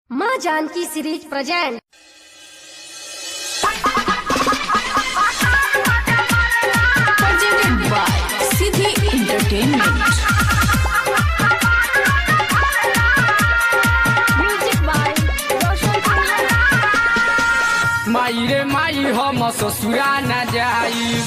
माँ Janki series present presented by Siddhi Entertainment. Music by Roshan माई रे माई हम ससुरा न जाइब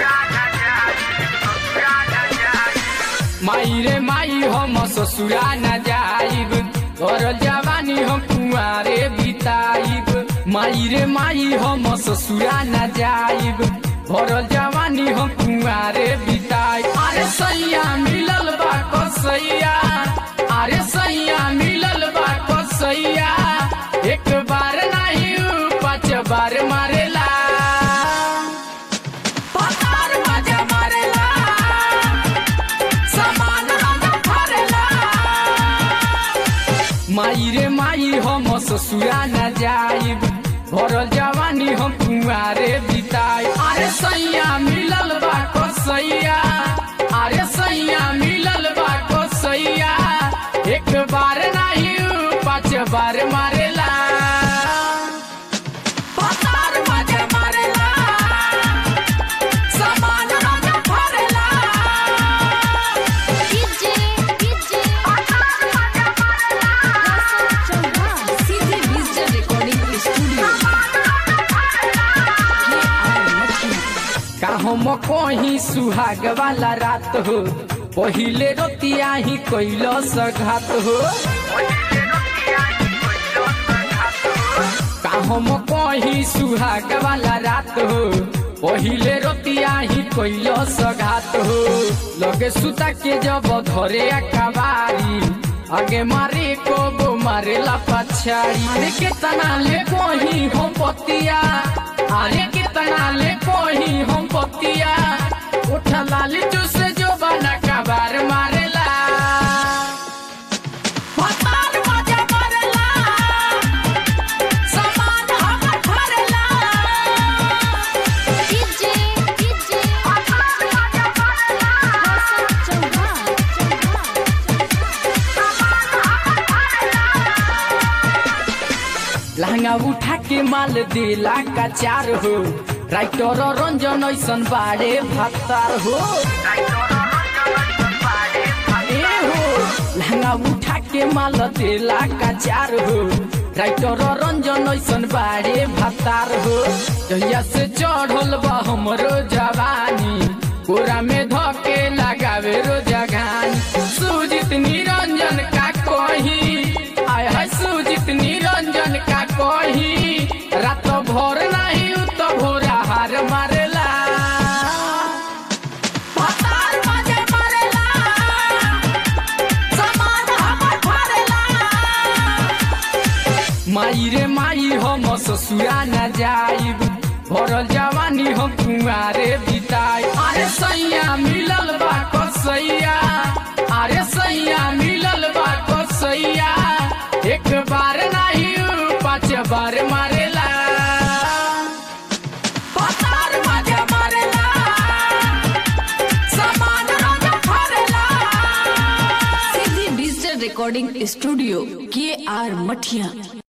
माई रे माई हम ससुरा न जाइब और जवानी हम कुआरे बिताइब माई रे माई हम ससुरा न जाइब और जवानी हम कुआरे बिताइब अरे सैया मिलल बा कसैया अरे सैया मिलल बा कसैया एक बार नहीं पाँच बार मारेला पतार मजा मारेला समान हम भरेला माई रे माई हम ससुरा न जाइब भरल जवानी हम कुआरे बिताई अरे सैया मिलल बा कसैया अरे सैया मिलल बा कसैया एक बार नहीं पाँच बार मारेला पतार मजा मारेला समान हम भरेला DJ DJ Siddhi Digital Recording Studio. का हम कहीं सुहाग वाला रात हो पहिले रोतिया ही कैलो सघात हो का हम कहीं सुहाग वाला रात हो पहिले रोतिया ही कैलो सघात हो लगे सुता के जब धरे कबारी आगे मारे को वो मारेला पछाड़ी अरे कितना ले कोही हम पतिया अरे कितना ले कोही हम पतिया उठा लाली चूसे जो बना कबार मारेला पतार मजा मारेला समान हमर भरेला डीजे डीजे लहंगा उठा के माल देला का चार हो राइटर रंजन ऐसन बाड़े भत्तार हो ए हो लहंगा उठा के माल देला का चार हो राइटर रंजन ऐसन बाड़े भत्तार हो जहिया से चढ़ल बा हमरो जवानी कोरा में धके लगावे रो जगानी सुजित निरंजन का कही आय है सुजित निरंजन का कही रात भोर नहीं उ तो भोरा हार मारेला पतार मजे मारेला समान हमर भरेला माई रे माई हम ससुरा न जाइब भरल जवानी हम कुआरे बिताई अरे सैया मिलल बा कसैया अरे सैया मिलल बा कसैया एक बार नहीं पाँच बार मारेला पतार मजा मारेला समान हम भरेला Siddhi Digital Recording Studio. K.R. Mathia.